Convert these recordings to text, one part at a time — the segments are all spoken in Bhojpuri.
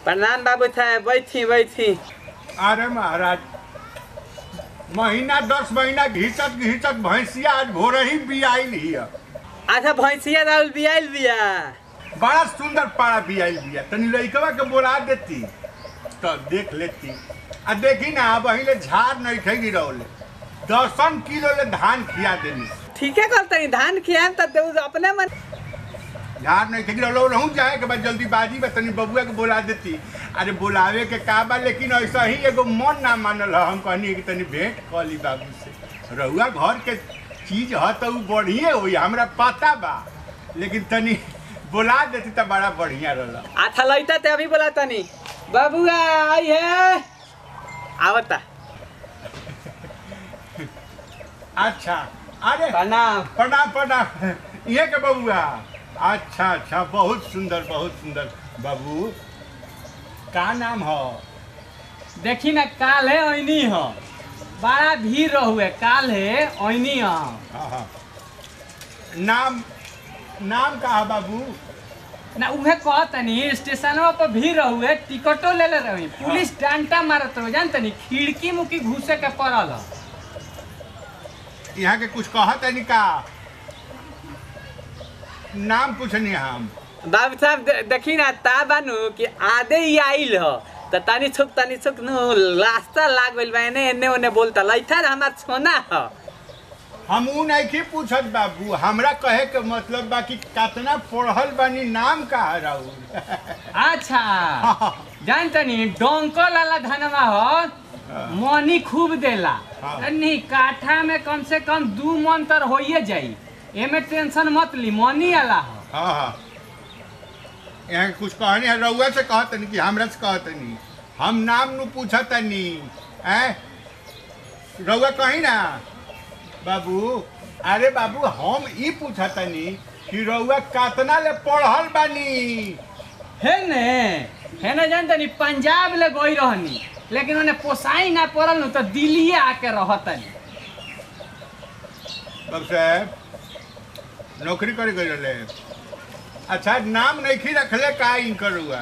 प्रणाम बाबू साहब बैठी बैठी अरे महाराज महीना दस महीना घिचत घिचत भैंसिया आज भोरे ही बियाइल हिया अच्छा भैंसिया राहुल बियाल बिया बड़ा सुंदर पाड़ा बियाइल बिया तनी लइकवा के बोला देती तो देख लेती आ देखी ना अब अहिले झाड़ नहीं थे गिरौले दसन किलो ले धान खिया देनी ठीके करतनी धान खियाम त देउ अपने मन झाड़ नहीं थे गिरौले रहूँ जाए के बाद जल्दीबाजी में तनी बबुआ के बोला देती अरे बुलावे के का बा लेकिन ऐसा ही एगो मन ना मानल ह हम कहनी कि तनी भेंट कऽ ली बाबू से रहुआ घर के चीज ह तो उ बढ़िए होई हमरा पता बा लेकिन तनी बोला देती तो बड़ा बढ़िया रहल आथा लैता ते अभी बोला तनी बाबुआ आई है आवता अच्छा अरे प्रणाम प्रणाम प्रणाम ये के बबुआ अच्छा अच्छा बहुत सुंदर बहुत सुंदर बाबू का नाम हो देखी ना काल है ऐनी हो बड़ा भीड़ रहुए काल है ऐनी हो हाँ हाँ नाम नाम का है बाबू ना उहे कहतनी स्टेशनवा पर भीड़ रहुए टिकटो ले ले रही पुलिस डांटा मारत रहो जानतनी खिड़की मुकी घुसे के पड़ल ह। यहाँ के कुछ कहत है का नाम पूछनी हम बाबू साहब दे- देखी ना ता बानू कि आधे ही आइल हो त तनी छुक तनी छुक नु रास्ता लाग गइल बा एने एने ओने बोलता लैथा हमार सोना ह हम ऊ नहीं पूछत बाबू हमरा कहे के मतलब बा कि कितना पढ़ल बानी नाम का है राहुल अच्छा जानतनी डोंको लाला धनवा हो मनी खूब देला हाँ। नहीं काठा में कम से कम दू मन तर होइए जाई एमे टेंशन मत ली मनी आला हो हाँ हाँ यहाँ के कुछ कहनी है रउआ से कहतनी कि हमरा से कहतनी हम नाम नु पूछतनी हैं रउआ कही ना बाबू अरे बाबू हम ई पूछतनी कि रउआ कितना ले पढ़ल बानी है ने है ना जानतनी पंजाब ले गई रहनी लेकिन उन्हें पोसाई ना पड़ल नु तो दिल्ली आके रहतनी बाबू साहब नौकरी करे गए रहे अच्छा नाम नहीं रखले का इनकर रउआ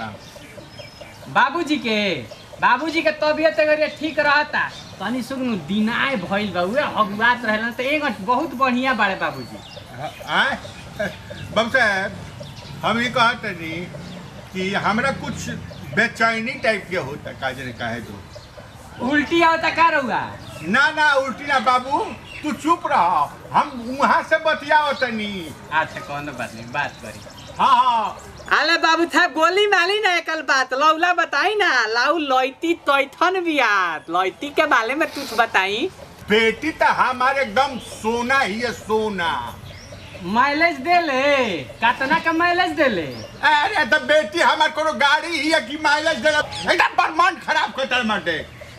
बाबूजी के बाबूजी के तबियत अगर ठीक रहता तनी सुगनु दिनाय भइल बा उहे हगुआत रहलन त एक बहुत बढ़िया बाड़े बाबूजी आय बाबू साहब हम ये कहतनी कि हमरा कुछ बेचैनी टाइप के होता काजने काहे तो उल्टी आवता का रहुआ ना ना उल्टी ना बाबू तू चुप रह हम वहाँ से बतियाओ तनी अच्छा कौन बात नहीं बात करी हाँ हाँ अरे बाबू साहब गोली माली ना एकल बात लौला बताई ना लाऊ लैती तैथन बियात लैती के बारे में कुछ बताई बेटी तो हमारे एकदम सोना ही है सोना माइलेज दे ले कितना का माइलेज दे ले अरे तो बेटी हमारे कोनो गाड़ी ही है कि माइलेज दे एकदम बरमान खराब कर माटे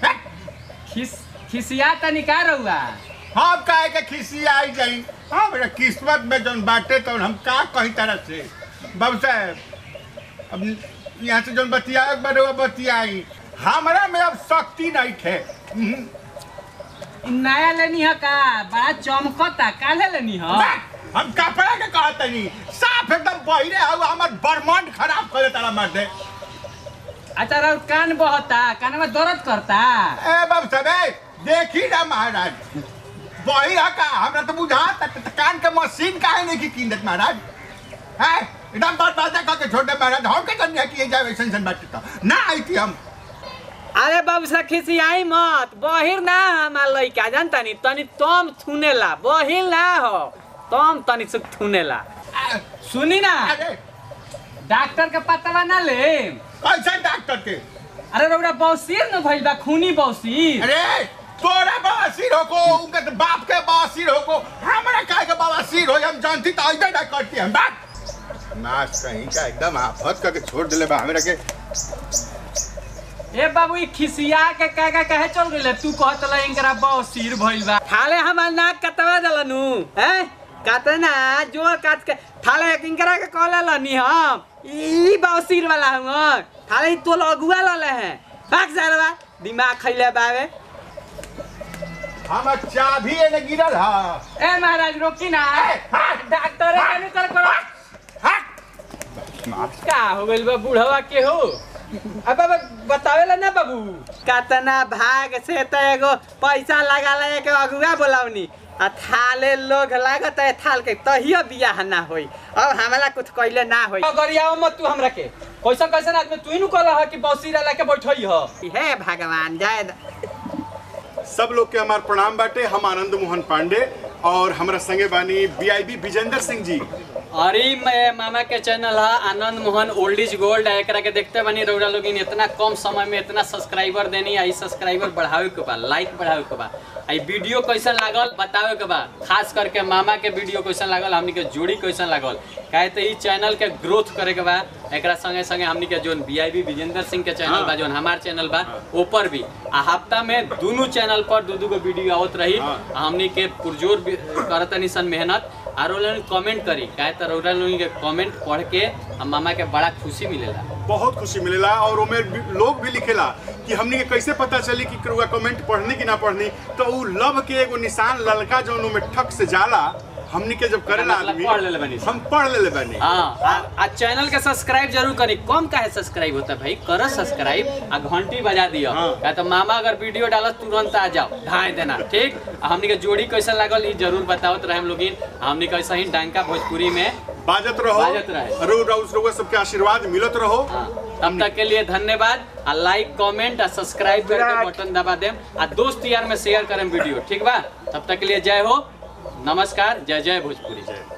खिस खिसिया तनी का रहुआ हम काहे के खिसी आई जाई हमरा किस्मत में जौन बाटे तो हम का कही तरह से बाबू साहब अब यहाँ से जौन बतिया बारे वो बतियाई हमरा में अब शक्ति नहीं थे हम्म। इ नया लेनी है का बड़ा चमकता काले लेनी है हम कपड़ा के कहते नहीं साफ एकदम बहिरे हउ हमर बरमंड खराब कर तारा मार दे अच्छा रहो कान बहता कान में दर्द करता ए बाबू साहब ए, देखी ना महाराज बहिरा का हमरा तो बुझा कान के मशीन काहे नहीं की कीनत महाराज है एकदम बर्बाद करके छोटे महाराज हम के कन्या किए जाए ऐसा ऐसा बात तो ना आई थी हम अरे बाबू साहब खिसियाई मत बहिर ना हमार लइका जानता नी तनी तम थुनेला बहिर ना हो तम तनी सुख थुनेला आ, सुनी ना अरे डॉक्टर के पतवा ना ले कैसे डॉक्टर के अरे रौरा बौसीर न भइल बा खूनी बौसीर अरे तोरा बवासीर होको उनके तो बाप के बवासीर होको हमरा काहे के बवासीर हो हम जानती तो ऐसे ना करती हम बात नाश कहीं का एकदम आफत करके छोड़ दिले बा हमरा के ए बाबू ई खिसिया के काका कहे चल गइले तू कहत ल इनकरा बौसीर भइल बा थाले हमार नाक कतवा दलनु हैं कतना जोर काट के थाले किंकरा के कहले लनी हम ई बाउसीर वाला हम थाले ई तोल अगुआ लले हैं भाग जारवा दिमाग खइले बावे हमर चाभी एने गिरल हा ए महाराज रोकी ना डॉक्टर हाँ। कनु कर करो हट का हो गइल बा बुढ़वा के हो अब अब बतावेला ना बाबू कतना भाग से त एगो पैसा लगा ले के अगुआ बोलावनी आ थाले लोग लागत है थाल के तहियो बियाह ना होई अब हमरा कुछ कइले ना होई गरियाओ मत तू हमरा के कैसन कैसन आदमी तू ही नु कहला कि बौसीरा लेके बैठई ह हे भगवान जय द- सब लोग के हमार प्रणाम बाटे हम आनंद मोहन पांडे और हमरा संगे बानी बीआईबी विजेंद्र सिंह जी अरे मैं मामा के चैनल है Anand Mohan old is gold है एकरा के देखते बनी रउरा लोग इतना कम समय में इतना सब्सक्राइबर देनी आई सब्सक्राइबर बढ़ावे के बा लाइक बढ़ावे के बा आई वीडियो कैसन लागल बतावे के बा खास करके मामा के वीडियो कैसन लागल हमनी के जोड़ी कैसन लागल काहे तो ई चैनल के ग्रोथ करे के बा एकरा संगे संगे हमनी के जोन बीआईबी विजेंद्र सिंह के चैनल बा जोन हमार चैनल बा ऊपर भी आ हफ्ता में दोनों चैनल पर दू दू गो वीडियो आवत रही हाँ। हमनी के पुरजोर भी करतनी सन मेहनत और लोग कमेंट करी काहे तो रउरा लोग के कमेंट पढ़ के हम मामा के बड़ा खुशी मिलेला बहुत खुशी मिलेला और ओमे भी- लोग भी लिखेला कि हमनी के कैसे पता चली कि करुआ कमेंट पढ़नी कि ना पढ़नी तो उ लव के एगो निशान ललका जौन ओमे ठक से जाला हमनी के जब करेला मतलब आदमी पढ़ लेले बानी। हम पढ़ लेले बानी हाँ आ, आ चैनल के सब्सक्राइब जरूर करी कम काहे सब्सक्राइब होता है भाई करो सब्सक्राइब आ घंटी बजा दियो हाँ। क्या तो मामा अगर वीडियो डालत तुरंत आ जाओ ढाई देना ठीक आ हमनी के जोड़ी कैसा लागल ई जरूर बतावत रहे हम लोगिन हमनी कैसा ही डांका भोजपुरी में बाजत रहो बाजत रहे। रो रो रउआ सबके आशीर्वाद मिलत रहो हाँ, तब तक के लिए धन्यवाद आ लाइक कमेंट आ सब्सक्राइब करके बटन दबा देम आ दोस्त यार में शेयर करें वीडियो ठीक बा तब तक के लिए जय हो नमस्कार जय जय भोजपुरी जय